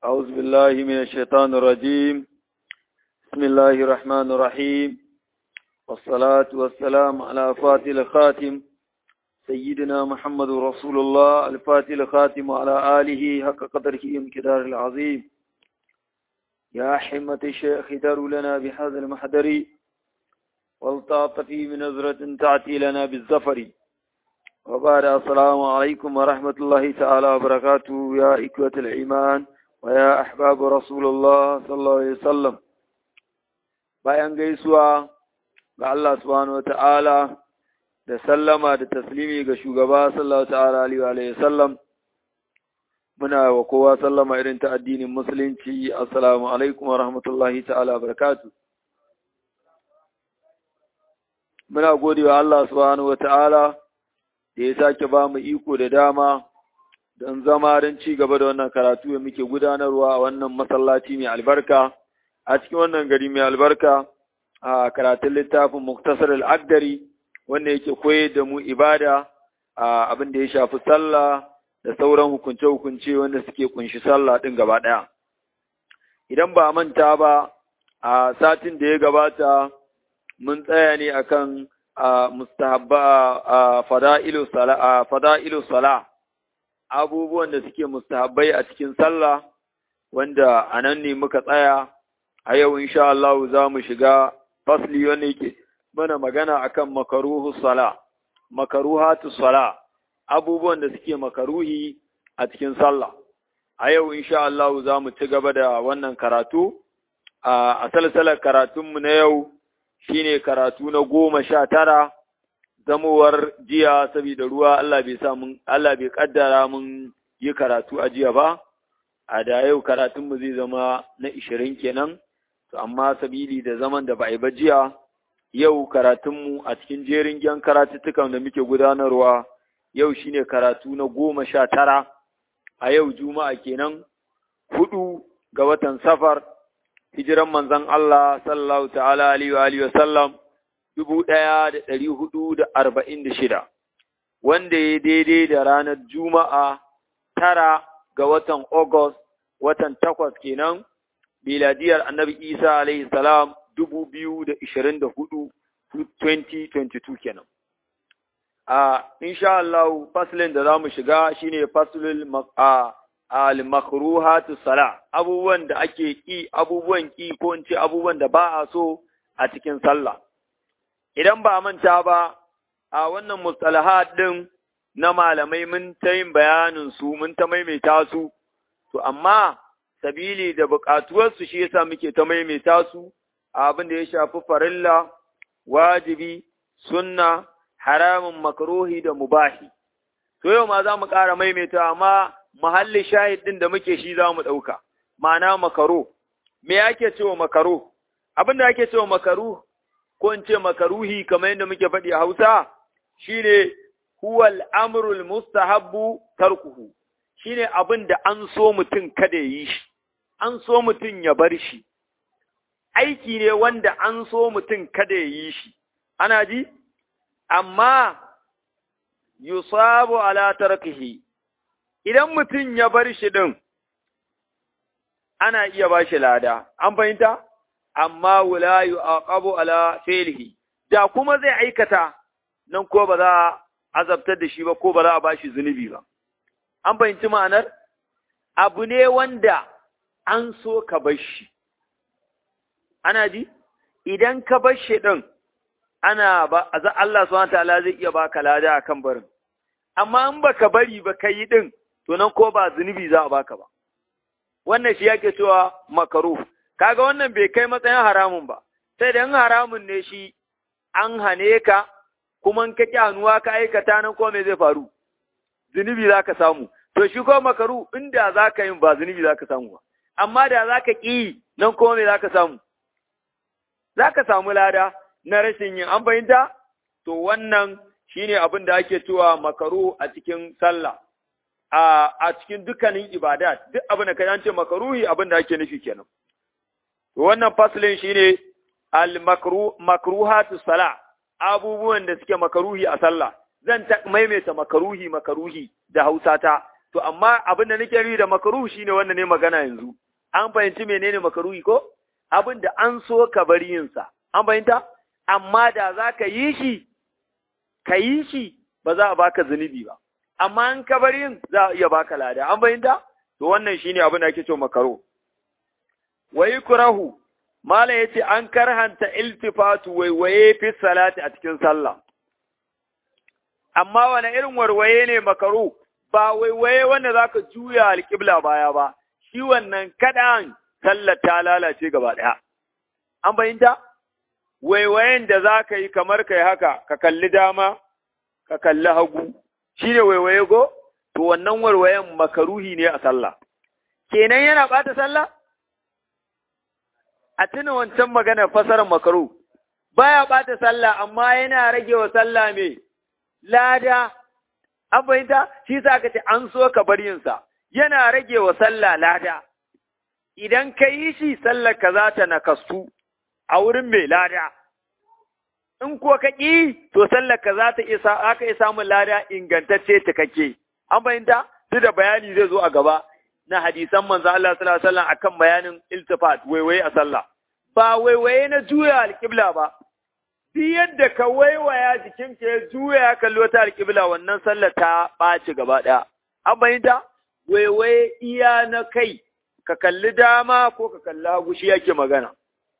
أعوذ بالله من الشيطان الرجيم بسم الله الرحمن الرحيم والصلاة والسلام على فاتح الخاتم سيدنا محمد رسول الله الفاتح الخاتم وعلى آله حق قدره ومقدار العظيم يا حمة الشيخ داروا لنا بهذا المحضر والتعطفي من نظرة تأتي لنا بالزفر وبعد السلام عليكم ورحمة الله تعالى وبركاته يا إخوة الإيمان ويا أحباب رسول الله صلى الله عليه وسلم bayan gaisuwa ga Allah subhanahu wa ta'ala da sallama da taslimi ga shugaba sallallahu ta'ala alaihi wa sallam muna wa kowa sallama irin ta addinin musulunci assalamu alaikum wa rahmatullahi ta'ala barakatu muna gode wa Allah subhanahu wa ta'ala da ya sake ba mu iko da dama don zama don ci gaba da wannan karatu da muke gudanarwa a wannan masallaci mai albarka a cikin wannan gari mai albarka a karatun littafin muktasar al'adari wanda yake koyar da mu ibada a abin da ya shafi sallah da sauran hukunce-hukunce wanda suke kunshi sallah ɗin gaba ɗaya. Idan ba manta ba, a satin da ya gabata mun tsaya ne akan mustahabba a fada'ilu sala, abubuwan da suke mustahabbai a cikin sallah, wanda a nan ne muka tsaya, a yau insha Allah za mu shiga fasli wanda yake mana magana akan makaruhu sala, makaruhatu sala. abubuwan da suke makaruhi a cikin sallah. A yau, insha Allah, za mu ci gaba da wannan karatu, a salsalar karatunmu na yau shi ne karatu na goma sha tara, zamowar jiya saboda ruwa Allah bai sa mun, Allah bai kaddara mun yi karatu a jiya ba, a da yau karatunmu zai zama na ishirin kenan, to amma sabili da zaman da ba a yi ba jiya, yau karatunmu a cikin jerin gyan karatuttukan da muke gudanarwa. yau shine karatu na goma sha tara a yau juma'a kenan hudu ga watan safar hijiran manzon Allah sallallahu ta'ala alaihi wa alihi wasallam dubu ɗaya da ɗari hudu da arba'in da shida wanda ya daidai da ranar juma'a tara ga watan August watan takwas kenan miladiyar annabi Isa alaihi salam dubu biyu da ishirin da hudu 2022 kenan. a insha Allah faslin da zamu shiga shine faslul al makruhatu sala abubuwan da ake ki abubuwan ki ko in ce abubuwan da ba a so a cikin sallah idan ba manta ba a wannan mustalahat din na malamai mun ta yin bayanin su mun ta maimaita su to amma sabili da buƙatuwar su shi yasa muke ta maimaita su abin da ya shafi farilla wajibi sunna haramun makaruhi da mubahi. To yau ma za mu ƙara maimaita amma muhalli shahid ɗin da muke shi za mu ɗauka, ma'ana makaro. Me ake cewa makaro? Abin da ake cewa makaru, ko in ce makaruhi kamar yadda muke faɗi a Hausa, shi ne huwal amrul mustahabbu tarkuhu, shi ne abin da an so mutum kada ya yi shi, an so mutum ya bar shi. Aiki ne wanda an so mutum kada ya yi shi, ana ji? amma yusabu ala tarkihi idan mutum ya bar shi din ana iya ba shi lada an fahimta amma wala yu'aqabu ala fi'lihi da kuma zai aikata nan ko ba za a azabtar da shi ba ko ba za a ba shi zunubi ba an fahimci ma'anar abu ne wanda an so ka bar shi ana ji idan ka bar shi din ana ba Allah subhanahu ta'ala zai iya baka lada akan barin amma in baka bari ba kai din to nan ko ba zunubi za a baka ba wannan shi yake cewa makaru kaga wannan bai kai matsayin haramun ba sai da in haramun ne shi an hane ka kuma in ka kyanuwa ka aikata nan ko me zai faru zunubi za ka samu to shi ko makaru inda za ka yin ba zunubi za ka samu ba amma da za ka ƙi nan ko me za ka samu za ka samu lada na rashin yin an fahimta to wannan shine abin da ake cewa makaru a cikin sallah a a cikin dukkanin ibadat duk abin da kai an ce makaruhi abin da ake nufi kenan to wannan faslin shine al makru makruhatu sala abubuwan da suke makaruhi a sallah zan ta maimaita makaruhi makaruhi da Hausa ta to to amma abin da nake nufi da makaruhu shine wanda ne magana yanzu an fahimci menene makaruhi ko abin da an so ka bari yin sa an fahimta amma da za ka yi shi ka yi shi ba za a baka zunubi ba amma in ka bari yin za a iya baka lada an fahimta to wannan shine abin da ake cewa makaro wai kurahu mala yace an karhanta iltifatu waiwaye fi salati a cikin sallah amma wani irin warwaye ne makaro ba waiwaye wanda zaka juya alƙibla baya ba shi wannan kaɗan sallar ta lalace gaba ɗaya an fahimta waiwayen da za ka yi kamar kai haka ka kalli dama ka kalli hagu shi ne waiwaye go to wannan warwayen makaruhi ne a sallah kenan yana ɓata sallah a tuna wancan magana fasarar makaru baya ɓata sallah amma yana rage wa sallah mai lada an fahimta shi sa ka ce an so ka bar yinsa yana rage wa sallah lada idan ka yi shi sallar ka za ta nakastu a wurin mai lada in ko ka ƙi to sallar ka za ta isa aka iya samun lada ingantacce cikakke an fahimta duk da bayani zai zo a gaba na hadisan manzo Allah sallallahu alaihi wasallam akan bayanin iltifat waiwaye a sallah ba waiwaye na juya alƙibla ba duk yadda ka waiwaya jikinka ya juya ya kallo ta alƙibla wannan sallar ta ɓaci gaba ɗaya an fahimta waiwaye iya na kai ka kalli dama ko ka kalli hagu shi yake magana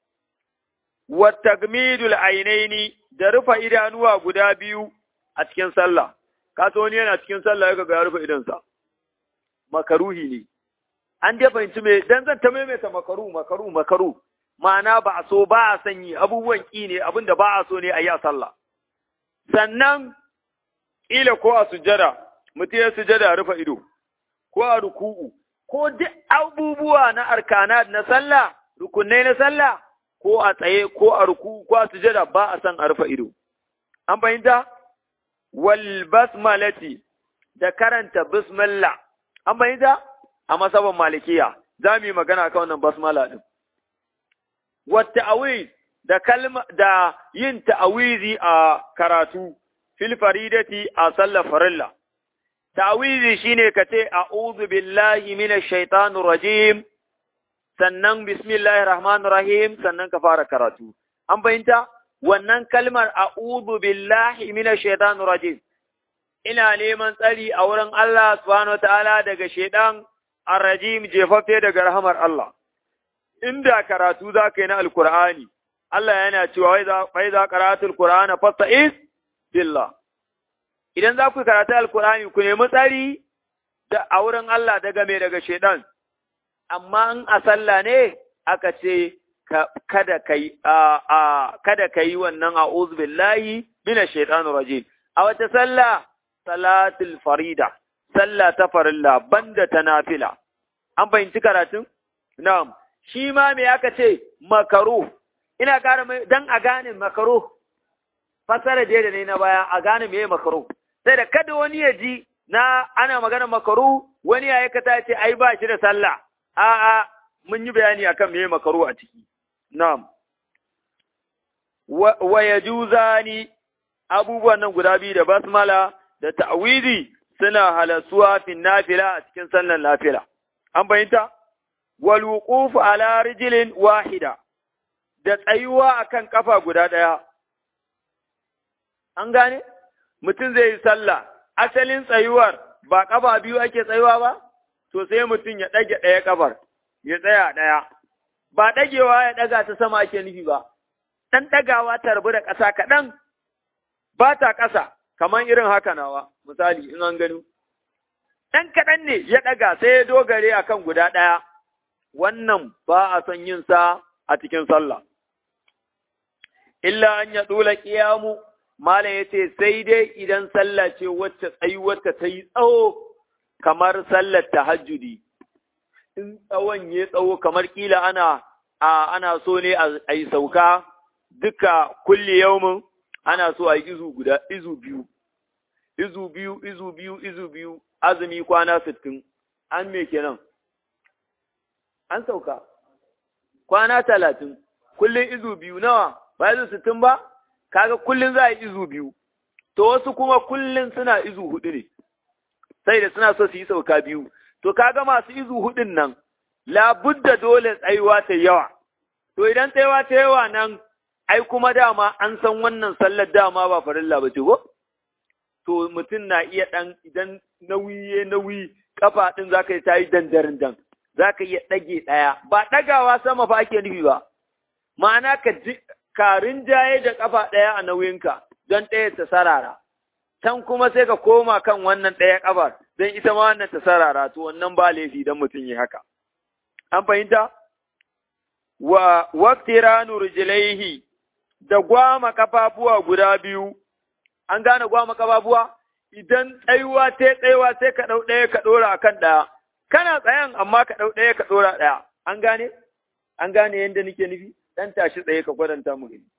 wa tagmidul ainaini da rufa idanuwa guda biyu a cikin sallah ka wani yana cikin sallah ya ga ya rufe idansa makaruhi ne an dai fahimci me dan zan ta maimaita makaru makaru makaru ma'ana ba a so ba a sanyi abubuwan ki ne abinda ba a so ne a yi a sallah sannan ƙila ko a sujada mutum ya sujada rufe ido ko a ruku'u ko duk abubuwa na arkana na sallah rukunai na sallah ko a tsaye ko a ruku'u ko a sujada ba a san a rufe ido an fahimta wal basmalati da karanta bismillah an fahimta a masaban malikiya za mu yi magana kan wannan basmala din wata awiz da kalma da yin ta'awizi a karatu fil faridati a sallar farilla ta'awizi shine ka ce a'udhu billahi minash shaitanir rajim sannan bismillahir rahmanir rahim sannan ka fara karatu an fahimta wannan kalmar a'udhu billahi minash shaitanir rajim ina neman tsari a wurin Allah subhanahu wataala daga shaitan ar-rajim jefaffe daga rahamar Allah inda karatu za ka yi na alkur'ani Allah yana cewa wai za karatul qur'ana fasta'iz billah idan za ku karatu alkur'ani ku nemi tsari da a wurin Allah daga me daga shedan amma in a sallah ne aka ce kada kai a kada kai wannan a'udhu billahi minash shaitanir rajim a wata sallah salatul farida sallah ta farilla banda ta nafila an fahimci karatun na'am shi ma me aka ce makaru ina ƙara mai dan a gane makaru fasara da da ne na baya a gane me makaru sai da kada wani ya ji na ana magana makaru wani ya aikata ce ai ba shi da sallah a'a mun yi bayani akan me makaru a ciki na'am wa yajuzani abubuwan nan guda biyu da basmala da ta'wizi suna halasuwa fi nafila a cikin sallar nafila an bayyanta wal wuquf ala rijlin wahida da tsayuwa akan kafa guda daya an gane mutum zai yi sallah asalin tsayuwar ba kafa biyu ake tsayuwa ba to sai mutum ya dage daya kafar ya tsaya daya ba dagewa ya daga ta sama ake nufi ba dan dagawa ta rabu da ƙasa kaɗan ba ta ƙasa kamar irin haka nawa misali in an gani ɗan kaɗan ne ya ɗaga sai ya dogare a kan guda ɗaya, wannan ba a son yin sa a cikin sallah. Illa an ya ɗula ƙiyamu, Malam ya ce sai dai idan sallah ce wacce tsayuwarta ta yi tsawo kamar sallar tahajjudi. In tsawon ya tsawo kamar ƙila ana a ana so ne a yi sauka duka kulle yaumin ana so a yi izu guda izu biyu. Izu biyu, izu biyu, izu biyu, azumi kwana sittin, an me kenan? An sauka, kwana talatin, kullum izu biyu nawa, ba izu sittin ba, kaga kullum za a yi izu biyu, to wasu kuma kullum suna izu hudu ne, sai da suna so su yi sauka biyu to kaga masu izu hudun nan labudda dole tsayuwa ta yawa to idan tsayuwa ta yawa nan ai kuma dama an san wannan sallar dama ba farilla ba ce ko to mutum na iya dan idan nauyi ya nauyi kafa din zaka yi tayi dandarin dan zaka iya dage daya ba dagawa sama fa ake nufi ba ma'ana ka karin jaye da kafa daya a nauyinka don ɗaya ta sarara can kuma sai ka koma kan wannan ɗaya ƙafar don ita ma wannan ta sarara to wannan ba laifi don mutum yi haka. An fahimta? Wa waktiranu rijlaihi da gwama kafafuwa guda biyu, an gane gwama kafafuwa? Idan tsayuwa ta tsayuwa sai ka ɗau ɗaya ka ɗora a kan ɗaya, kana tsayan amma ka ɗau ɗaya ka ɗora ɗaya, an gane? An gane yadda nake nufi? Ɗan tashi tsaye ka gwadanta mu gani.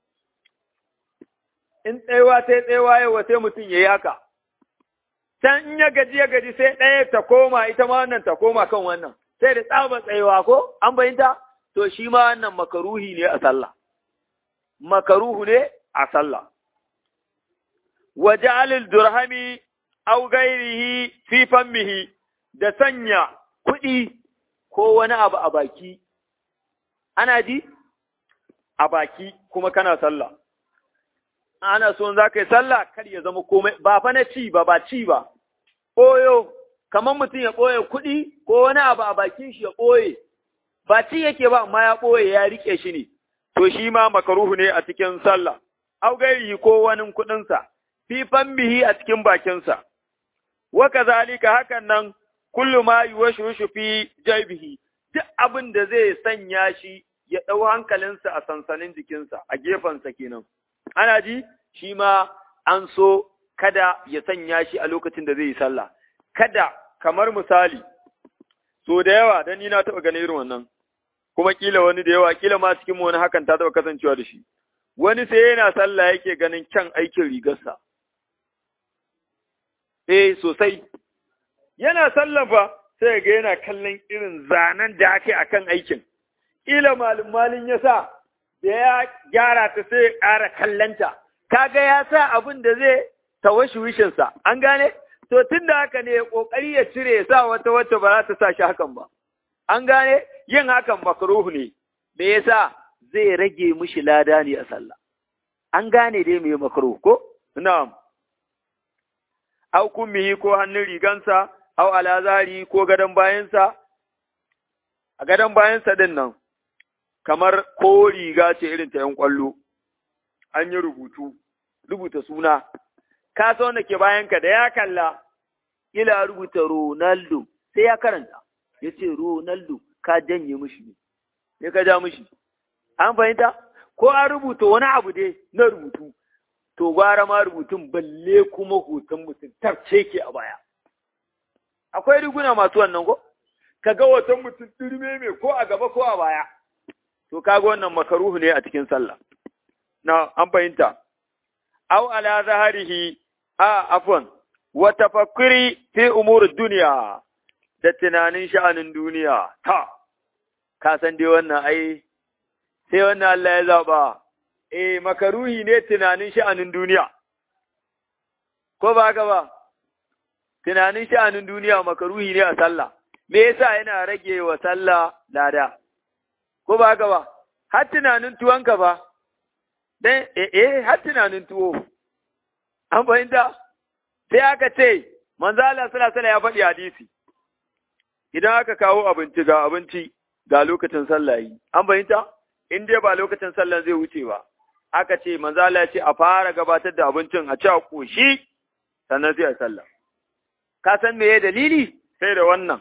in tsayawa sai tsayawa yawa sai mutum ya yi haka. Can in ya gaji ya gaji sai ɗaya ta koma ita ma wannan ta koma kan wannan, sai da tsaba tsayawa ko an bayinta? To shi ma wannan makaruhi ne a sallah. Makaruhu ne a sallah. Wa ja'alil durhami aw gairihi fi fammihi da sanya kuɗi ko wani abu a baki. Ana ji? A baki kuma kana sallah. ana so za ka yi sallah kar ya zama komai ba fa na ci ba ba ci ba ɓoyo kamar mutum ya ɓoye kuɗi ko wani abu a bakin shi ya ɓoye ba ci yake ba amma ya ɓoye ya riƙe shi ne to shi ma makaruhu ne a cikin sallah au gairi ko wani kuɗinsa fi fammihi a cikin bakinsa wa kazalika hakan nan kullu ma yuwashu fi jaybihi duk abin da zai sanya shi ya ɗau hankalinsa a sansanin jikinsa a gefensa kenan ana ji shi ma an so kada ya sanya shi a lokacin da zai yi sallah kada kamar misali so da yawa dan ni na taɓa ganin irin wannan kuma kila wani da yawa kila ma cikin wani hakan ta taɓa kasancewa da shi wani sai yana sallah yake ganin kyan aikin rigarsa eh sosai yana sallah fa sai ga yana kallon irin zanen da ake akan aikin kila malin malin ya sa da ya gyara ta sai ya ƙara kallanta, kaga ya sa abin da zai tawashi wishinsa, an gane? To tun da haka ne ƙoƙari ya cire ya sa wata wacce ba za ta sa shi hakan ba. An gane? Yin hakan makaruhu ne, me yasa zai rage mishi lada ne a sallah. An gane dai me makaruhu ko? Na'am. Au kummihi ko hannun rigansa, au alazari ko gadon bayansa, a gadon bayansa din nan, kamar ko riga ce irin ta ‘yan ƙwallo, an yi rubutu, rubuta suna, ka so wanda ke bayanka da ya kalla, ila rubuta Ronaldo, sai ya karanta, ya ce Ronaldo ka janye mishi ne, ne ka ja mishi. An fahimta? Ko an rubuta wani abu dai na rubutu, to gwara ma rubutun balle kuma hoton mutum tarce ke a baya. Akwai riguna masu wannan ko? Ka ga hoton mutum ɗirme mai ko a gaba ko a baya. to kaga wannan makaruhu ne a cikin sallah na an fahimta aw ala zaharihi a afwan wa tafakkuri fi umur dunya da tunanin sha'anin duniya ta ka san dai wannan ai sai wannan Allah ya zaba eh makaruhi ne tunanin sha'anin duniya ko ba haka ba tunanin sha'anin duniya makaruhi ne a sallah me yasa yana rage wa sallah lada ko ba haka ba, har tunanin tuwonka ba, dan eh har tunanin tuwo, an fahimta, sai aka ce, manzo Allah sallallahu ya faɗi hadisi, idan aka kawo abinci ga abinci ga lokacin sallah yi, an fahimta, in dai ba lokacin sallah zai wuce ba, aka ce, manzo Allah ya ce a fara gabatar da abincin a ci a ƙoshi, sannan sai a sallah. Ka san me dalili? Sai da wannan.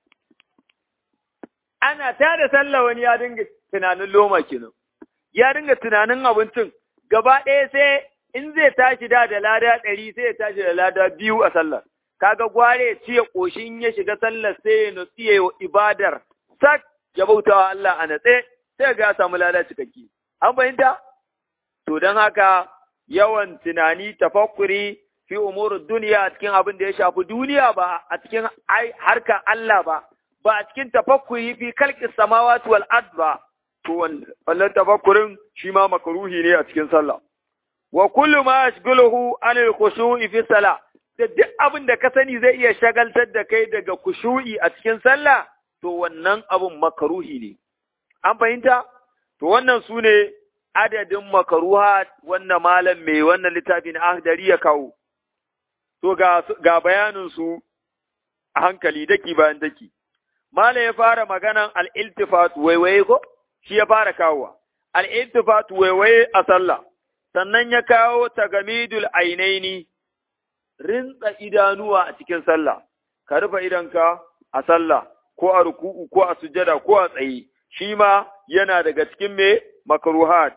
ana ta da sallah wani ya dinga tunanin loma kenan ya dinga tunanin abincin gaba ɗaya sai in zai tashi da da lada ɗari sai ya tashi da lada biyu a sallar kaga gware ya ciye ƙoshi in ya shiga sallar sai ya nutsi ya yi ibadar sak ya bauta wa Allah a natse sai ga ya samu lada cikakke an fahimta to don haka yawan tunani tafakkuri fi umurud duniya a cikin abin da ya shafi duniya ba a cikin harkar Allah ba ba a cikin tafakkuri fi kalki samawati wal ard ba to wannan tafakkurin shi ma makruhi ne a cikin sallah wa kullu ma yashghaluhu anil khushu'i fi salah da duk abin da ka sani zai iya shagaltar da kai daga kushu'i a cikin sallah to wannan abin makaruhi ne an fahimta to wannan su ne adadin makaruha wannan malam mai wannan littafin ahdari ya kawo to ga, ga bayaninsu a hankali daki bayan daki malam ya fara maganan al'iltifat waiwaye ko shi ya fara kawowa al'iltifat waiwaye a sallah sannan ya kawo tagamidul ainaini rintsa idanuwa a cikin sallah ka rufe idanka a sallah ko a ruku'u ko a sujada ko a tsaye shi ma yana daga cikin me makruhat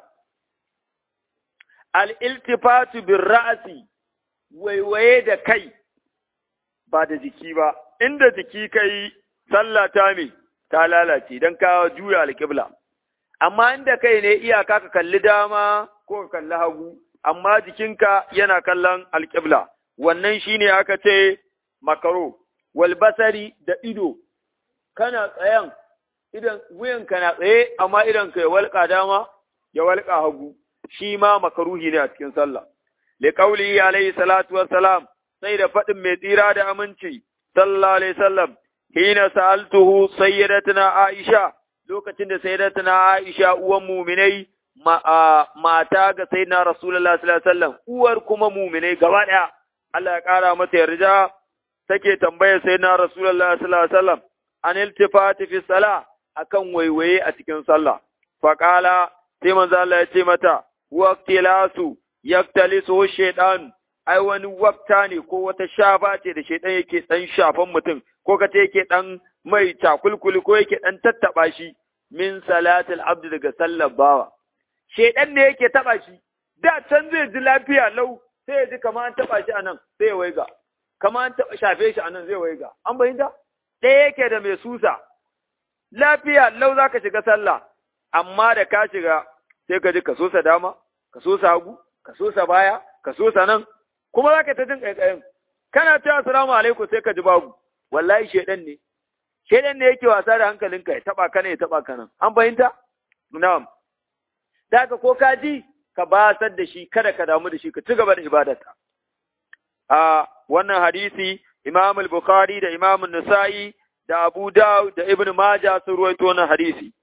al-iltifatu bir ra'si waiwaye da kai ba da jiki ba inda jiki kai sallah ta me ta lalace dan ka juya alƙibla amma inda kai ne iyaka ka kalli dama ko ka kalli hagu amma jikinka yana kallon alƙibla wannan shine aka ce makaro wal basari da ido kana tsayan idan wuyanka na tsaye amma idan ka ya walƙa dama ya walƙa hagu shi ma makaruhi ne a cikin sallah li qawli alayhi salatu wassalam sai da faɗin mai tsira da aminci sallallahu alaihi wasallam hina sa'altuhu sayyidatuna aisha lokacin da sayyidatuna aisha uwan mu'minai mata ga sayyidina rasulullahi sallallahu alaihi wasallam uwar kuma mu'minai gaba daya Allah ya kara mata yarda take tambayar sayyidina rasulullahi sallallahu alaihi wasallam an iltifati fi salah akan waiwaye a cikin sallah faqala sai manzo Allah ya ce mata waqtilasu yaktalisu shaytan ai wani wafta ne ko wata shafa ce da shaytan yake dan shafan mutum ko kace yake dan mai takulkuli ko yake dan tattaba shi min salatil abdi daga sallar bawa shaytan ne yake taba shi da can zai ji lafiya lau sai ya ji kamar an taba shi anan sai ya waiga kamar an taba shafe shi anan zai waiga an bayyana ɗaya yake da mai susa lafiya lau za ka shiga sallah, amma da ka shiga sai ka ji ka sosa dama, ka sosa hagu, ka sosa baya, ka sosa nan, kuma za ka ta jin ƙaiƙayin. Kana cewa assalamu alaikum sai ka ji babu, wallahi shaidan ne. Shaidan ne yake wasa da hankalinka ya taɓa ka ne ya taɓa ka nan. An fahimta? Na'am. Da ka ko ka ji ka basar da shi kada ka damu da shi ka ci gaba da ibadarka. A wannan hadisi Imam al-Bukhari da Imam Nasa'i da Abu Dawud da Ibn Majah sun ruwaito wannan hadisi.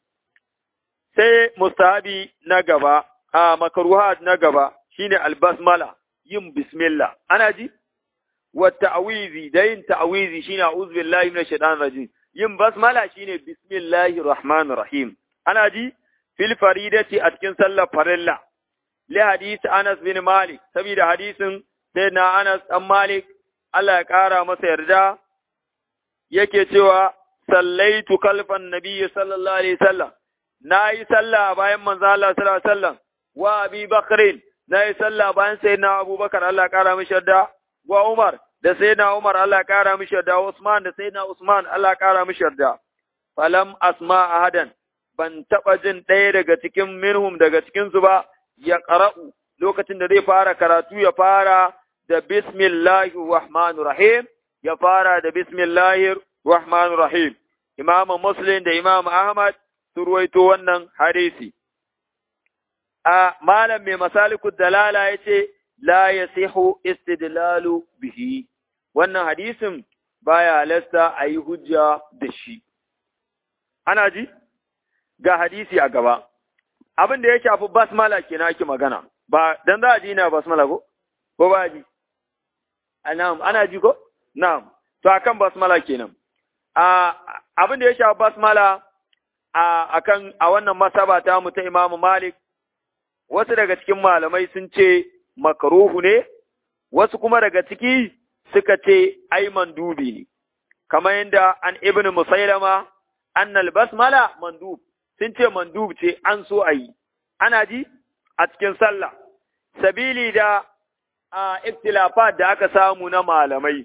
Sai mustahabi na gaba, a makruhat na gaba shine al-basmala, yin bismillah. Ana ji? Wa ta'awizi da yin ta'awizi shine a'udhu billahi minash shaitanir rajim. Yin basmala shine bismillahir rahmanir rahim. Ana ji? Fil faridati a cikin sallar farilla. Li hadisi Anas bin Malik, saboda hadisin sayyidina Anas dan Malik Allah ya ƙara masa yarda yake cewa sallaitu kalfan nabiyyi sallallahu alaihi wasallam na yi sallah bayan manzo Allah sallallahu alaihi wasallam wa Abi Bakr na yi sallah bayan sayyidina Abu Bakar Allah ya ƙara mishi yarda wa Umar da sayyidina Umar Allah ya ƙara mishi yarda Usman da sayyidina Usman Allah ya ƙara mishi yarda falam asma ahadan ban taɓa jin ɗaya daga cikin minhum daga cikin su ba ya ƙara'u lokacin da zai fara karatu ya fara da bismillahir rahmanir rahim ya fara da bismillahir rahmanir rahim Imam Muslim da Imam Ahmad su ruwaito wannan hadisi a malam mai masalikud dalala yace la yasihu istidlalu bihi wannan hadisin baya halasta a yi hujja da shi ana ji ga hadisi a gaba abin da ya shafi basmala kenan ake magana ba dan za a ji ina basmala ko ko ba ji na'am ana ji ko na'am to akan basmala kenan a abin da ya shafi basmala a akan a wannan masaba ta mu ta Imam Malik wasu daga cikin malamai sun ce makruhu ne wasu kuma daga ciki suka ce ai mandubi ne kamar yadda an ibn musailama annal basmala mandub sun ce mandub ce an so a yi ana ji a cikin sallah sabili da a iftilafat da aka samu na malamai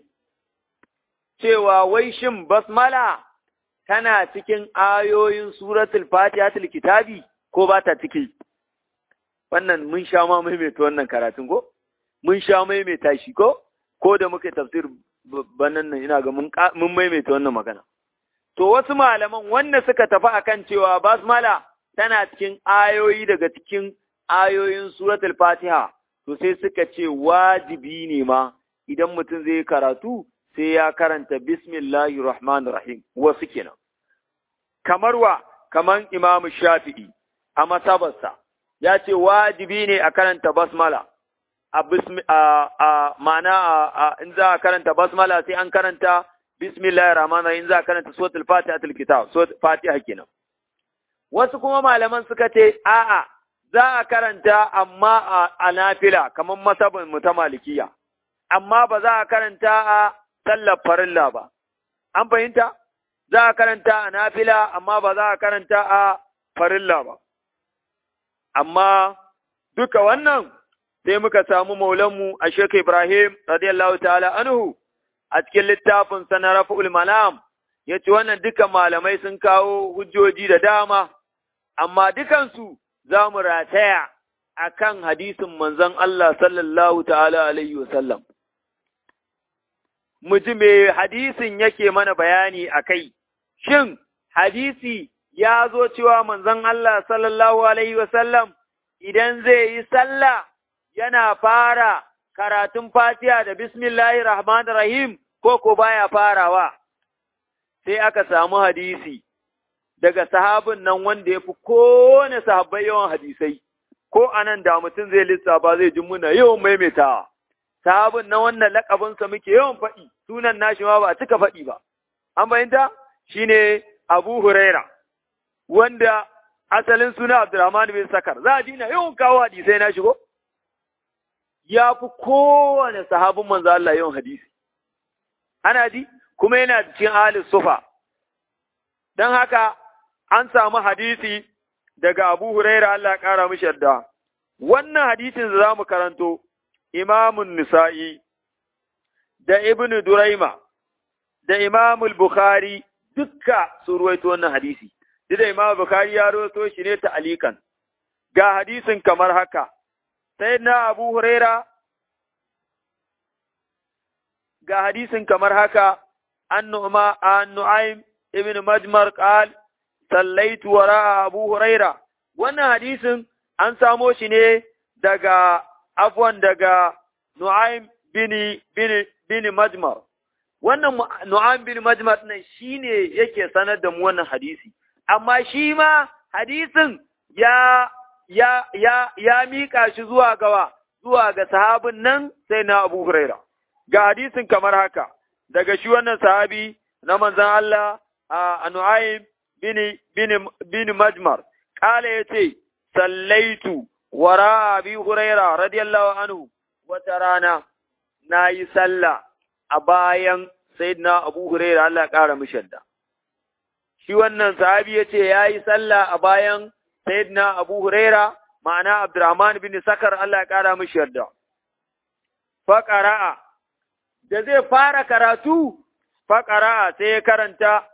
cewa wai shin basmala tana cikin ayoyin suratul fatihatul kitabi ko ba ta ciki wannan mun sha ma maimaita wannan karatun ko mun sha maimaita shi ko ko da muka tafsir banan nan ina ga mun maimaita wannan magana to wasu malaman wanda suka tafi akan cewa basmala tana cikin ayoyi daga cikin ayoyin suratul fatiha to sai suka ce wajibi ne ma idan mutum zai karatu sai ya karanta bismillahir rahmanir rahim wasu kenan kamar wa kaman imamu shafi'i a masabarsa ya ce wajibi ne a karanta basmala a bismi a a ma'ana a in za a karanta basmala sai an karanta bismillahir rahmanir rahim za a karanta suratul fatihatul kitab suratul fatiha kenan wasu kuma malaman suka ce a'a za a karanta amma a nafila kamar masabin mu ta malikiya amma ba za a karanta a sallar farilla ba an fahimta za a karanta a nafila amma ba za a karanta a farilla ba amma duka wannan sai muka samu maulanmu a Sheikh Ibrahim radiyallahu ta'ala anhu a cikin littafin sa na Rafi'ul Malam yace wannan duka malamai sun kawo hujjoji da dama amma dukansu za mu rataya akan hadisin manzon Allah sallallahu ta'ala alaihi wasallam mu ji me hadisin yake mana bayani akai shin hadisi ya zo cewa manzon Allah sallallahu alaihi wasallam idan zai yi sallah yana fara karatun Fatiha da Bismillahir Rahmanir Rahim ko ko baya farawa sai aka samu hadisi daga sahabin nan wanda ya fi kowane sahabbai yawan hadisai ko anan da mutum zai lissafa zai ji muna yawan maimaitawa sahabin nan wannan lakabinsa muke yawan faɗi sunan nashi ma ba a cika faɗi ba an fahimta shine Abu Huraira wanda asalin suna Abdurrahman bin Sakar za a ji na yawan kawo hadisai na shigo ya fi kowane sahabin manzo Allah yawan hadisi ana ji kuma yana cikin ahlus sufa dan haka an samu hadisi daga Abu Huraira Allah ya kara mishi yarda wannan hadisin da zamu karanto Imamun Nisa'i da Ibn Duraima da Imamul Bukhari dukka su ruwaito wannan hadisi duk da Imam Bukhari ya rawaito shi ne ta alikan ga hadisin kamar haka sai na Abu Huraira ga hadisin kamar haka an nu'ma an nu'aym ibn majmar qal sallaitu wara Abu Huraira wannan hadisin an samo shi ne daga afwan daga Nu'aym bin bin bin Majmar wannan Nu'aym bin Majmar nan shine yake sanar da mu wannan hadisi amma shi ma hadisin ya ya ya ya mika shi zuwa gawa zuwa ga sahabin nan sai na Abu Huraira ga hadisin kamar haka daga shi wannan sahabi na manzon Allah a Nu'aym bin bin bin Majmar kala yace sallaitu wara Abi Huraira radiyallahu anhu wata rana nayi sallah a bayan sayyidina Abu Huraira Allah ya kara mishi yadda shi wannan sahabi ya ce ya yi sallah a bayan Sayyidina Abu Huraira, ma'ana Abdurrahman bin Sakar Allah ya ƙara mishi yarda. Faƙara'a, da zai fara karatu, faƙara'a sai ya karanta,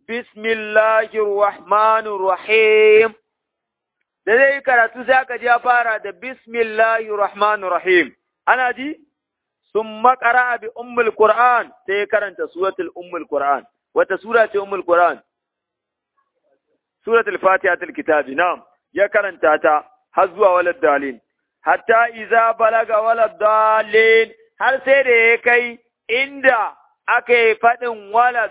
Bismillahirrahmanirrahim. Da zai yi karatu sai aka ji ya fara da Bismillahirrahmanirrahim. Ana ji? Sun makara bi Ummul Qur'an sai ya karanta suratul Ummul Qur'an. Wata sura ce Ummul Qur'an? suratul fatihatul kitabi na'am ya karanta ta har zuwa walad dalin hatta iza balaga walad dalin har sai da ya kai inda aka yi faɗin walad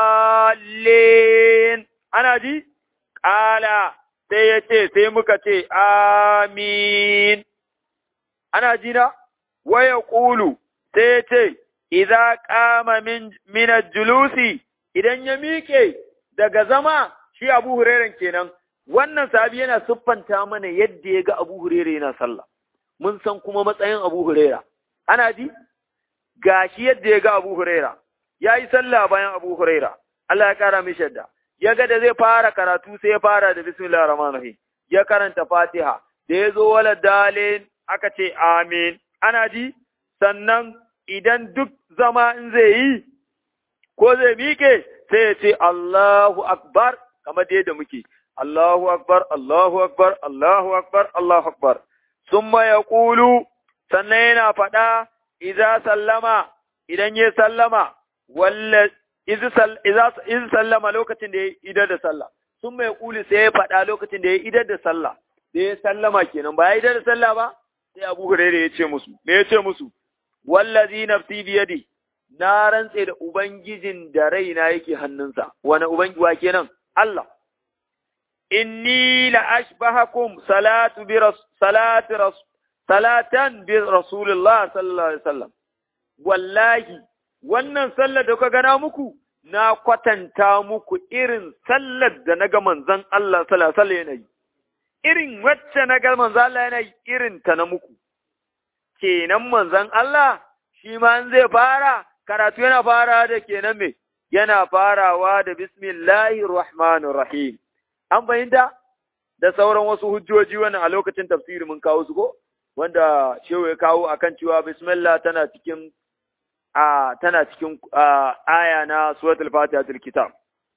dalin ana ji ƙala sai ya ce sai muka ce amin ana ji na waya ƙulu sai ya ce idza qama min min julusi idan ya miƙe daga zama shi Abu Hurairan kenan wannan sahabi yana siffanta mana yadda ya ga Abu Huraira yana sallah mun san kuma matsayin Abu Huraira ana ji gashi yadda ya ga Abu Huraira ya yi sallah bayan Abu Huraira Allah ya kara mishi yadda ya ga da zai fara karatu sai ya fara da bismillahir rahmanir rahim ya karanta Fatiha da ya zo wala dalin aka ce amin ana ji sannan idan duk zama in zai yi ko zai miƙe sai ya ce Allahu akbar kamar da yadda muke Allahu akbar Allahu akbar Allahu akbar Allahu akbar summa yaqulu sannan yana faɗa idza sallama idan ya sallama walla idza sallama lokacin da ya idar da sallah summa yaqulu sai ya faɗa lokacin da ya idar da sallah da ya sallama kenan ba ya idar da sallah ba sai Abu Hurairah ya ce musu me ya ce musu wallazi nafsi biyadi na rantse da ubangijin da raina yake hannunsa wani ubangi wa kenan Allah inni la ashbahakum salatu bi salati salatan bi rasulullah sallallahu alaihi wasallam wallahi wannan sallar da kuka gana muku na kwatanta muku irin sallar da naga manzon Allah sallallahu alaihi wasallam yana irin wacce naga manzon Allah yana irin ta na muku kenan manzon Allah shi ma zai fara karatu yana fara da kenan me yana farawa da bismillahir rahmanir rahim an fahimta da sauran wasu hujjoji wannan a lokacin tafsiri mun kawo su ko wanda shehu ya kawo akan cewa bismillah tana cikin a tana cikin aya na suratul fatihatul kitab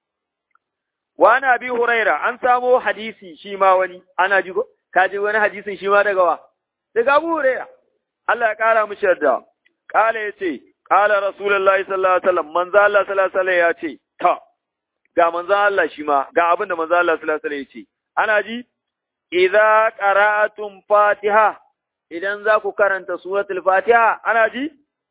wa ana bi huraira an samo hadisi shi ma wani ana ji ko kaji wani hadisin shi ma daga wa daga abu huraira Allah ya kara mishi yarda kala yace kala rasulullahi sallallahu alaihi wasallam manzo Allah sallallahu alaihi wasallam yace ta ga manzo Allah shi ma ga abin da manzo Allah sallallahu alaihi wasallam yace ana ji idza qara'atum fatiha idan za ku karanta suratul fatiha ana ji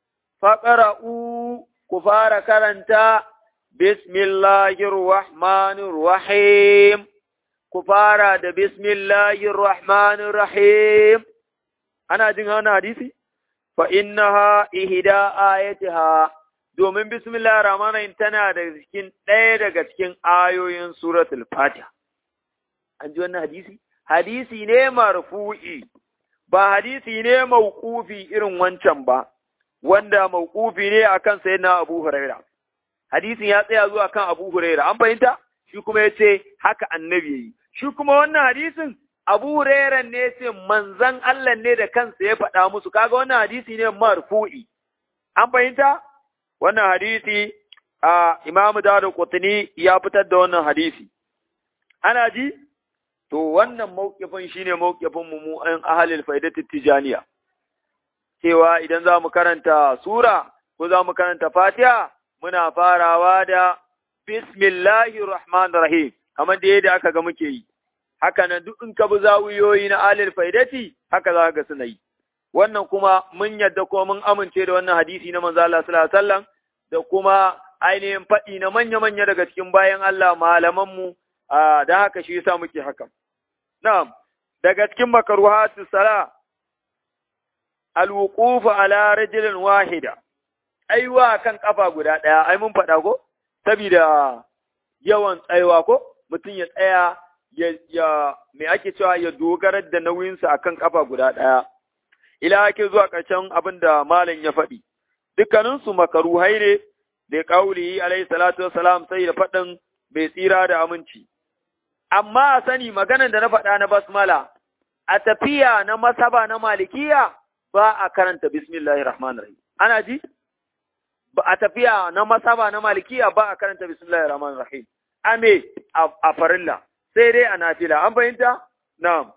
faƙara'u ku fara karanta bismillahir rahmanir rahim ku fara da bismillahir rahmanir rahim ana jin wannan hadisi fa innaha ihda ayatiha domin bismillahir rahmanir rahim tana da cikin ɗaya daga cikin ayoyin suratul fatiha an ji wannan hadisi hadisi ne marfu'i ba hadisi ne mauqufi irin wancan ba wanda mawqufi ne akan sayyidina Abu Huraira hadisin ya tsaya zuwa kan Abu Huraira an fahimta shi kuma yace haka annabi yayi shi kuma wannan hadisin Abu Huraira ne yace manzon Allah ne da kansa ya faɗa musu kaga wannan hadisi ne marfu'i an fahimta wannan hadisi a Imam Dawud Qutni ya fitar da wannan hadisi ana ji to wannan mawqifin shine mawqifin mu mu an ahlul faidatut tijaniya cewa idan za mu karanta Sura ko za mu karanta Fatiha, muna farawa da Bismillahir Rahmanir Rahim, kamar da yadda aka ga muke yi. Haka nan duk in ka bi zawuyoyi na alil faidati, haka za ga suna yi. Wannan kuma mun yadda ko mun amince da wannan hadisi na manzo Allah sallallahu alaihi wasallam da kuma ainihin faɗi na manya-manya daga cikin bayan Allah malamanmu da haka shi yasa muke haka. Na'am, daga cikin makaruhatu sala alwuqufu ala rajulin wahida aiwa kan kafa guda daya ai mun faɗa ko saboda yawan tsaiwa ko mutum ya tsaya ya ya me ake cewa ya dogarar da nauyinsa akan kafa guda daya ila ake zuwa ƙarshen abin da malam ya faɗi dukkanin su makaruhai ne da kauli alaihi salatu wassalam sai da faɗin bai tsira da aminci amma a sani maganar da na faɗa na basmala a tafiya na masaba na malikiya ba a karanta bismillahir rahmanir rahim ana ji ba a tafiya na masaba na malikiya ba a karanta bismillahir rahmanir rahim ame a farilla sai dai a nafila an fahimta na'am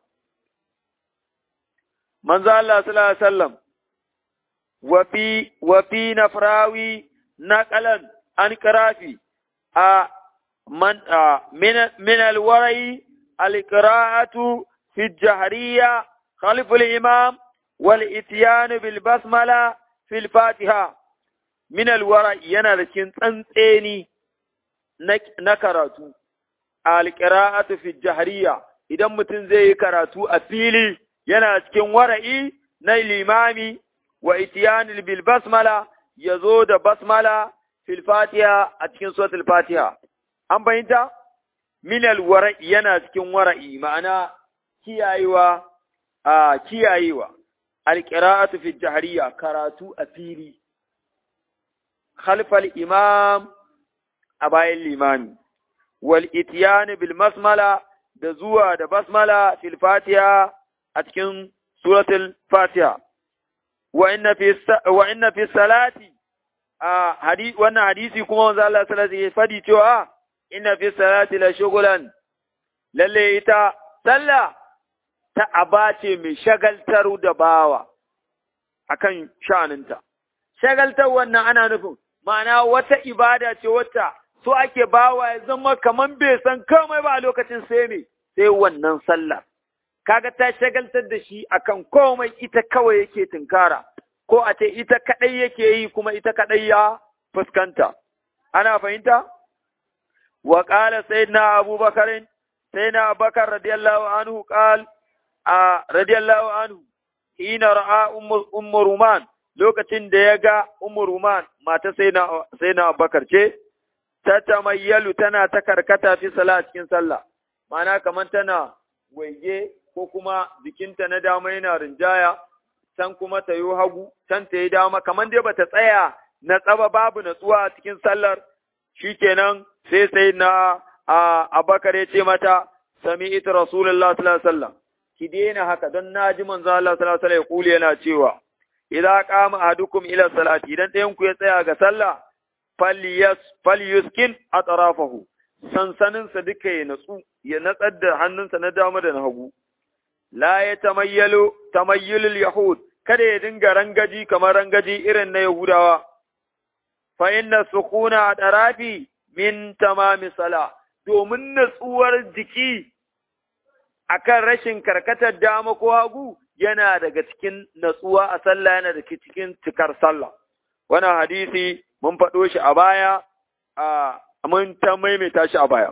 manzo Allah sallallahu alaihi wasallam wa fi wa fi nafrawi naqalan an karafi a man min min alwarai alqira'atu fi jahriya khalf al-imam والإتيان بالبسملة في الفاتحة من الورع yana da cikin tsantseni na karatu alqira'atu fi jahriya idan mutum zai yi karatu a fili yana cikin wara'i na limami wa ityan bil basmala yazo da basmala fil fatiha a cikin suratul fatiha an bayyanta min al wara'i yana cikin wara'i ma'ana kiyayewa a kiyayewa alƙira'atu fi jahariya karatu a fili, khalfal imam a bayan limami, wal itiyani bil basmala da zuwa da basmala fil fatiha a cikin suratul fatiha. Wa inna fi salati a wannan hadisi kuma wanzu Allah salati ya fadi cewa inna fi salati la shugulan lalle ita sallah ta aba ce mai shagaltar da bawa akan sha'aninta. Shagaltar wannan ana nufin, ma'ana wata ibada ce wata so ake bawa ya zama kaman bai san komai ba a lokacin sai me sai wannan sallah. Kaga ta shagaltar da shi akan komai ita kawai yake tunkara, ko a ce ita kaɗai yake yi kuma ita kaɗai ya fuskanta. Ana fahimta? Wa ƙala sai na abubakarin, sai na abubakar radiyallahu anhu ƙal, a radiyallahu anhu, hina ra'a ummu ruman lokacin da ya ga ummu ruman mata sai na abubakar ce, ta tamayyalu tana ta karkata fi sala cikin sallah, mana kamar tana waige ko kuma jikinta na dama yana rinjaya, can kuma ta yi hagu, can ta yi dama, kamar dai bata tsaya na tsaba babu natsuwa a cikin sallar, shi kenan sai sai na abakar ya ce mata, sami ita Rasulullah sallallahu alaihi wasallam ki daina haka don na ji manzo Allah sallallahu alaihi wasallam kuli yana cewa, idza qama ahadukum ila salati idan ɗayan ku ya tsaya ga sallah falyuskin atrafahu sansaninsa duka ya natsu ya natsar da hannunsa na dama da na hagu la ya tamayyalu tamayyulul yahud kada ya dinga rangaji kamar rangaji irin na yahudawa fa inna sukuna atrafi min tamami sala domin natsuwar jiki akan rashin karkatar dama ko hagu yana daga cikin natsuwa a sallah yana daga cikin cikar sallah wannan hadisi mun faɗo shi a baya a mun ta maimaita shi a baya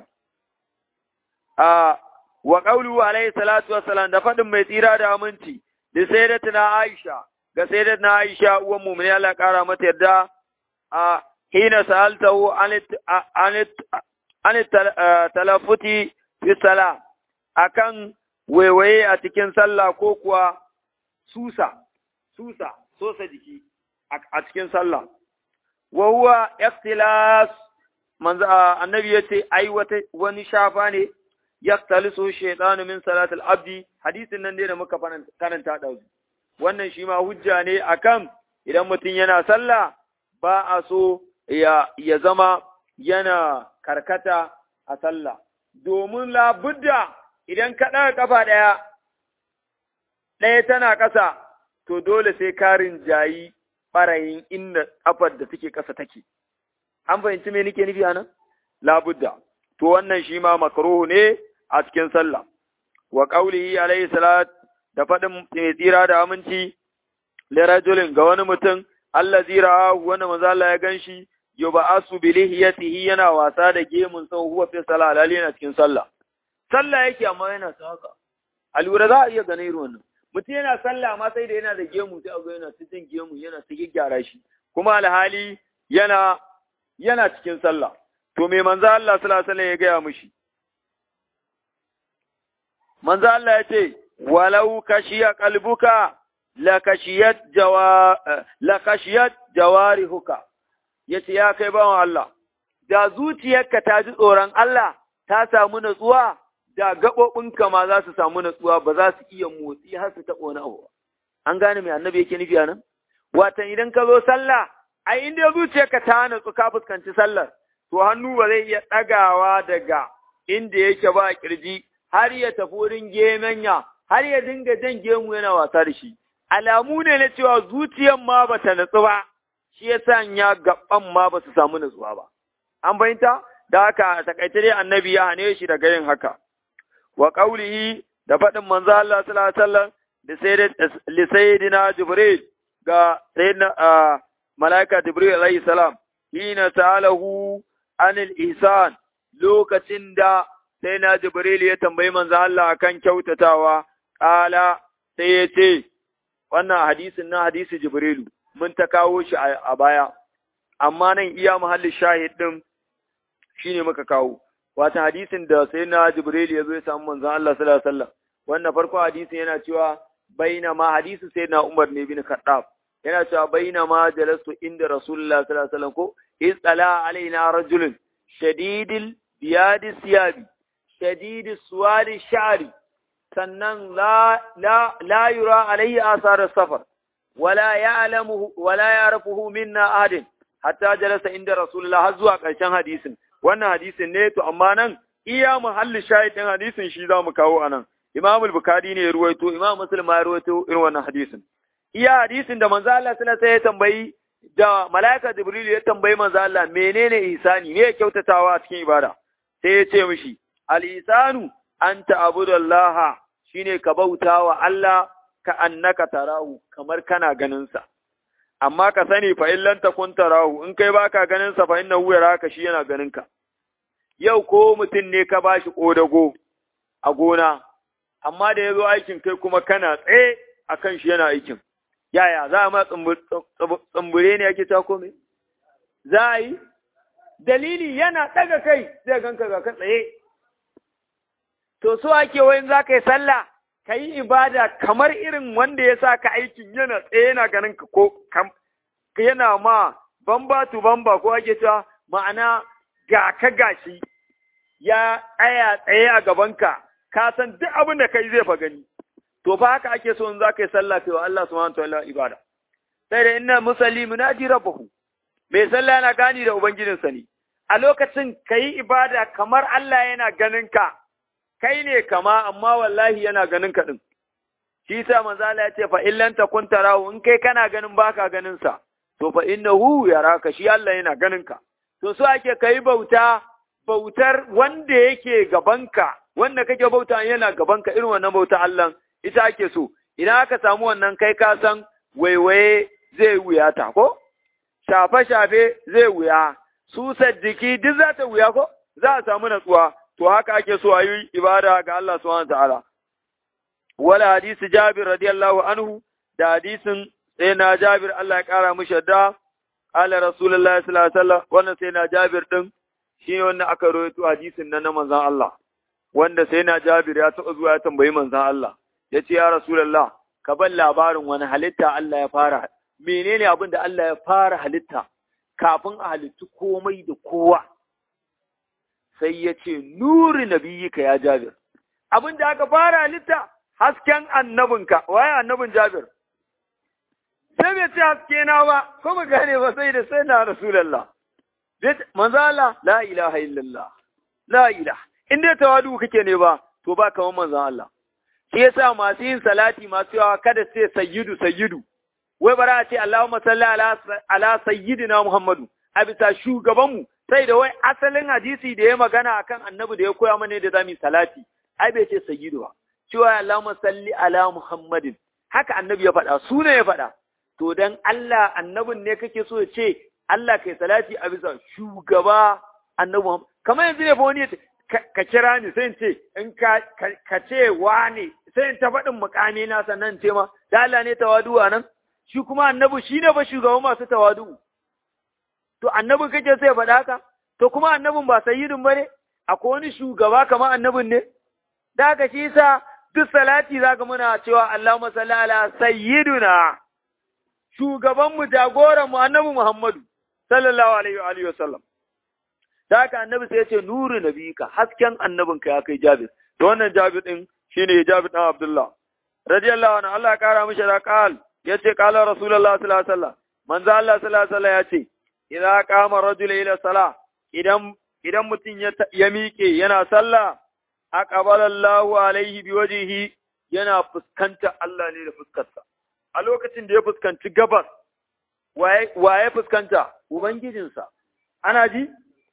a wa qawlu alayhi salatu wassalam da faɗin mai tsira da aminci da sayyidatina Aisha ga sayyidatina Aisha uwan mu'mini Allah ƙara mata yarda a hina sa'altahu an an talafuti fi sala akan waiwaye a cikin sallah ko kuwa susa susa sosa jiki a cikin sallah wa huwa ikhtilas manzo annabi yace ai wata wani shafa ne yaktalisu shaytanu min salatil abdi hadisin nan ne da muka karanta da wannan shi ma hujja ne akan idan mutum yana sallah ba a so ya ya zama yana karkata a sallah domin labudda idan ka ɗaga kafa ɗaya ɗaya tana ƙasa to dole sai karin jayi ɓarayin inda ƙafar da take ƙasa take. An fahimci me nake nufi anan? Labudda. To wannan shi ma makruhu ne a cikin sallah. Wa qaulihi alayhi salat da faɗin mai tsira da aminci lirajulin ga wani mutum Allah zira wani manzo Allah ya ganshi yub'asu bi lihiyatihi yana wasa da gemun sa huwa fi salah alali yana cikin sallah. Sallah yake amma yana ta haka. A lura za a iya ganin irin wannan. mutum yana sallah ma sai da yana da gemu sai aga yana ta jin gemu yana ta gyara shi kuma alhali yana yana cikin sallah to me manzo Allah sallallahu alaihi wasallam ya gaya mishi manzo Allah ya ce walau kashiya qalbuka la kashiyat jawa la kashiyat jawarihuka yace ya kai bawan Allah da zuciyarka ta ji tsoron Allah ta samu natsuwa da gaɓoɓinka ma za su samu natsuwa ba za su iya motsi har su taɓa wani abu an gane mai annabi yake nufi a nan watan idan ka zo sallah ai in dai zuciyarka ta natsu ka fuskanci sallar to hannu ba zai iya ɗagawa daga inda yake ba kirji har ya tafi wurin gemenya har ya dinga jan gemu yana wasa da shi alamu ne na cewa zuciyar ma ba ta natsu ba shi ya sanya gaban ma ba su samu natsuwa ba an fahimta da haka a takaice dai annabi ya hane shi daga yin haka wa qaulihi da faɗin manzo Allah sallallahu alaihi wasallam da sayyidina Jibril ga sayyidina malaika Jibril alaihi salam hina ta'alahu anil ihsan lokacin da sayyidina Jibril ya tambayi manzo Allah akan kyautatawa qala sai ya ce wannan hadisin na hadisi Jibrilu mun ta kawo shi a baya amma nan iya muhallin shahid din shine muka kawo wata hadisin da sai na Jibril ya zo ya samu manzon Allah sallallahu alaihi wasallam wannan farko hadisin yana cewa baina ma hadisi sai na Umar ne bin Khattab yana cewa baina ma jalastu inda Rasulullah sallallahu alaihi wasallam ko isala alaina rajulun shadidil biyadi siyabi shadidis suwadi sha'ri sannan la la la yura alaihi asar safar wala ya'lamuhu wala ya'rifuhu minna ahadin hatta jalasa inda Rasulullah har zuwa ƙarshen hadisin wannan hadisin ne to amma nan iya muhalli shahidin hadisin shi za mu kawo a nan Imam al-Bukhari ne ya ruwaito Imam Muslim ya ruwaito irin wannan hadisin iya hadisin da manzo Allah sallallahu alaihi ya tambayi da malaika Jibril ya tambayi manzo Allah menene ihsani ne kyautatawa a cikin ibada sai ya ce mishi al-ihsanu anta abudallaha shine ka bautawa Allah ka annaka tarahu kamar kana ganin sa amma ka sani fa illan takun tarahu in kai baka ganin sa fa innahu yaraka shi yana ganin ka yau ko mutum ne ka bashi kodago a gona amma da yazo aikin kai kuma kana tsaye akan shi yana aikin yaya za a ma tsumbure ne yake ta kome za a yi dalili yana ɗaga kai zai ganka ga ka tsaye to so ake wayin za ka yi sallah ka yi ibada kamar irin wanda ya sa ka aikin yana tsaye yana ganin ka ko yana ma bamba tu bamba ko ake cewa ma'ana ga ka gashi ya tsaya tsaye a gabanka ka san duk abin da kai zai fa gani to fa haka ake so in za ka yi sallah kai wa Allah subhanahu wa ta'ala ibada sai da inna musalli munaji rabbahu mai sallah yana gani da ubangijinsa ne a lokacin ka yi ibada kamar Allah yana ganin ka kai ne kama amma wallahi yana ganin ka din shi sa manzo Allah ya ce fa illan takun tarahu in kai kana ganin baka ganin sa to fa innahu yaraka shi Allah yana ganin ka to so ake kai bauta bautar wanda yake gabanka wanda kake bauta yana gabanka irin wannan bauta Allah ita ake so idan aka samu wannan kai ka san waiwaye zai wuya ta ko shafe shafe zai wuya su jiki duk za ta wuya ko za a samu natsuwa to haka ake so a yi ibada ga Allah subhanahu ta'ala wala hadisi Jabir radiyallahu anhu da hadisin sai na Jabir Allah ya kara mishi da ala Rasulullahi sallallahu alaihi wasallam wannan sai na Jabir din shi wannan aka rawaito hadisin nan na manzon Allah wanda sai na Jabir ya taɓa zuwa ya tambayi manzon Allah ya ce ya Rasulullah ka bar labarin wani halitta Allah ya fara menene abin da Allah ya fara halitta kafin a halittu komai da kowa sai ya ce nuri nabiyyika ya Jabir abin da aka fara halitta hasken annabinka waye annabin Jabir sai bai ce haske na ba ko mu gane ba sai da sai na Rasulullah manzo Allah la ilaha illallah la ilaha in dai tawadu kake ne ba to ba kamar manzo Allah shi yasa masu yin salati masu yawa kada sai sayyidu sayyidu wai bara a ce Allahumma salli ala ala sayyidina Muhammadu a bisa shugabanmu sai da wai asalin hadisi da ya magana akan annabi da ya koya mana da zamu salati ai bai ce sayyidu ba cewa Allahumma salli ala Muhammadin haka annabi ya faɗa su ne ya faɗa to dan Allah annabin ne kake so ya ce Allah kai salati a bisa shugaba annabi Muhammad kamar yanzu ne fa wani ka kira ni sai in ce in ka ka ce wane sai in ta faɗin mukami na sannan ce ma da Allah ne tawadu a nan shi kuma annabi shi ne ba shugaban masu tawadu to annabin kake sai ya faɗa haka to kuma annabin ba sayyidin ba ne akwai wani shugaba kamar annabin ne da haka shi sa duk salati zaka muna cewa Allahumma salli ala sayyiduna shugaban mu jagoran mu annabi Muhammadu sallallahu alaihi wa alihi wasallam da haka annabi sai ya ce nuru nabika hasken annabinka ya kai Jabir to wannan Jabir din shine Jabir dan Abdullah radiyallahu anhu Allah ya kara mishi da qal yace qala rasulullah sallallahu alaihi wasallam manzo Allah sallallahu alaihi wasallam yace idza qama rajul ila salah idan idan mutum ya ya miƙe yana sallah aqbala Allahu alaihi biwajhihi yana fuskanta Allah ne da fuskarsa a lokacin da ya fuskanci gabas waye fuskanta ubangijinsa ana ji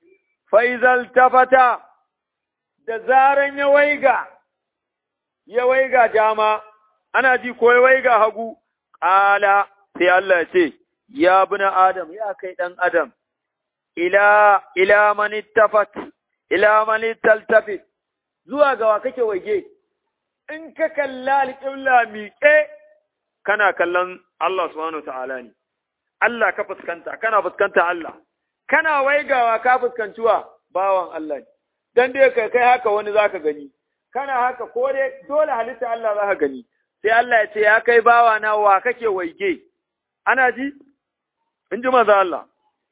faizal tafata da zaran ya waiga ya waiga dama ana ji ko ya waiga hagu ƙala sai Allah ya ce ya bina adam ya kai ɗan adam ila ila man tafat ila man taltafit zuwa ga wa kake waige in ka kalla alƙibla miƙe kana kallon Allah subhanahu ta'ala ne Allah ka fuskanta kana fuskanta Allah kana waigawa ka fuskanci wa bawan Allah ne dan dai kai kai haka wani zaka gani kana haka ko dai dole halitta Allah zaka gani sai Allah ya ce ya kai bawa na wa kake waige ana ji in ji maza Allah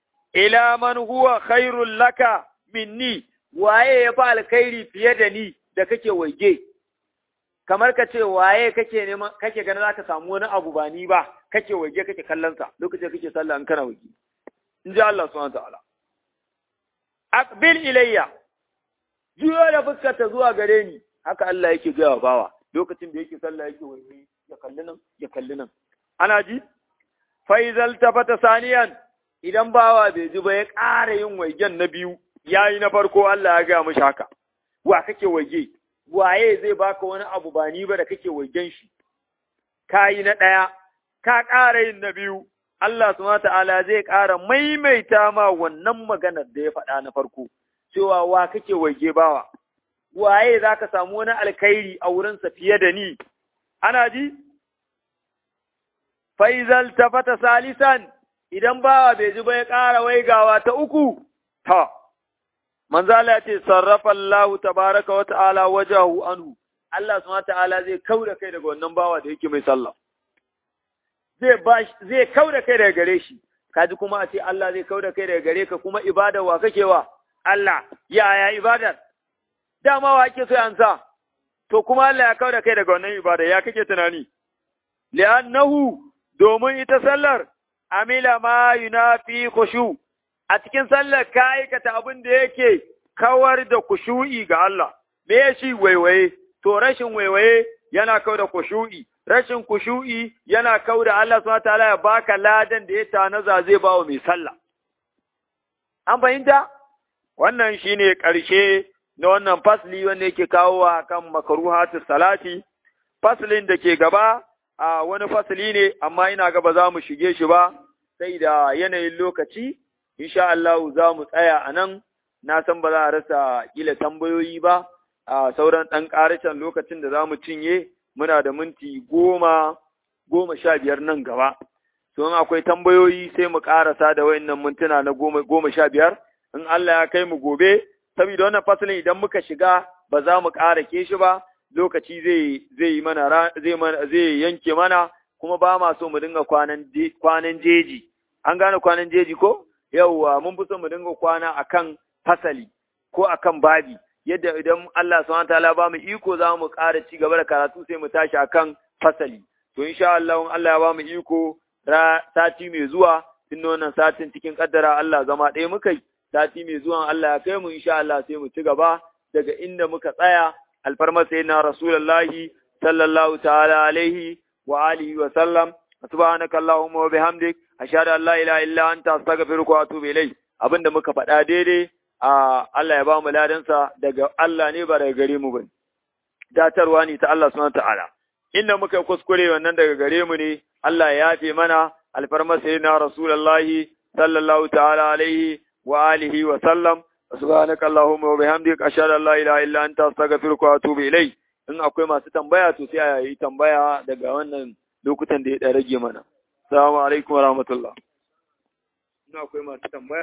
ila man huwa khairul laka minni waye ya fa alkhairi fiye da ni da kake waige kamar ka ce waye kake neman kake ganin zaka samu wani abu ba ni ba kake waige kake kallon sa lokacin kake sallah in kana waige in ji Allah subhanahu ta'ala aqbil ilayya juyo da fuskarta zuwa gare ni haka Allah yake gaya wa bawa lokacin da yake sallah yake waige ya kalli nan ya kalli nan ana ji faizal tafata saniyan idan bawa bai ji ba ya ƙara yin waigen na biyu yayi na farko Allah ya gaya mishi haka wa kake waige waye zai baka wani abu ba ni ba da kake waigen shi kayi na ɗaya ka ƙara yin na biyu Allah subhanahu ta'ala zai ƙara maimaita ma wannan maganar da ya faɗa na farko cewa wa kake waige bawa waye zaka samu wani alkhairi a wurinsa fiye da ni ana ji faizal tafata salisan idan bawa bai ji ba ya ƙara waigawa ta uku ta manzo Allah ya ce sarrafa Allah tabaraka wa ta'ala wajahu anhu Allah subhanahu ta'ala zai kauda kai daga wannan bawa da yake mai sallah zai ba zai kauda kai daga gare shi kaji kuma a ce Allah zai kauda kai daga gare ka kuma ibada wa kake wa Allah yaya ibadar dama wa ake so an sa to kuma Allah ya kauda kai daga wannan ibada ya kake tunani li'annahu domin ita sallar amila ma yunafi khushu a cikin sallar ka aikata abin da yake kawar da kushu'i ga Allah me shi waiwaye to rashin waiwaye yana kawar da kushu'i rashin kushu'i yana kawar da Allah subhanahu wataala ya baka ladan da ya tanaza zai bawa mai sallah an fahimta wannan shine ƙarshe na wannan fasli wanda yake kawo wa kan makaruhatu salati faslin da ke gaba a wani fasli ne amma ina ga ba za mu shige shi ba sai da yanayin lokaci insha Allah za mu tsaya a nan na san ba za a rasa kila tambayoyi ba a sauran ɗan ƙarashen lokacin da za mu cinye muna da minti goma goma sha biyar nan gaba to in akwai tambayoyi sai mu ƙarasa da wayannan mintuna na goma goma sha biyar in Allah ya kai mu gobe saboda wannan fasalin idan muka shiga ba za mu ƙara ke shi ba lokaci zai zai yi mana zai mana zai yanke mana kuma ba ma so mu dinga kwanan kwanan jeji an gane kwanan jeji ko yauwa mun fi so mu dinga kwana akan fasali ko akan babi yadda idan Allah subhanahu wataala ba mu iko za mu ƙara ci gaba da karatu sai mu tashi akan fasali to insha Allah in Allah ya ba mu iko sati mai zuwa tun wannan satin cikin kaddara Allah zama ɗaya muka yi sati mai zuwan Allah ya kai mu insha Allah sai mu ci gaba daga inda muka tsaya alfarma sayyidina rasulullahi sallallahu ta'ala alaihi wa alihi wa sallam subhanaka allahumma wa bihamdik ashhadu an la ilaha illa anta astaghfiruka wa atubu ilayk abinda muka faɗa daidai a Allah ya ba mu ladansa daga Allah ne ba daga gare mu bane datarwa ne ta Allah subhanahu ta'ala inda muka kuskure wannan daga gare mu ne Allah ya yafe mana alfarma sayyidina rasulullahi sallallahu ta'ala alaihi wa alihi wa sallam subhanaka allahumma wa bihamdika ashhadu an la ilaha illa anta astaghfiruka wa atubu ilayk in akwai masu tambaya to sai a yi tambaya daga wannan lokutan da ya rage mana assalamu alaikum wa rahmatullah in akwai masu tambaya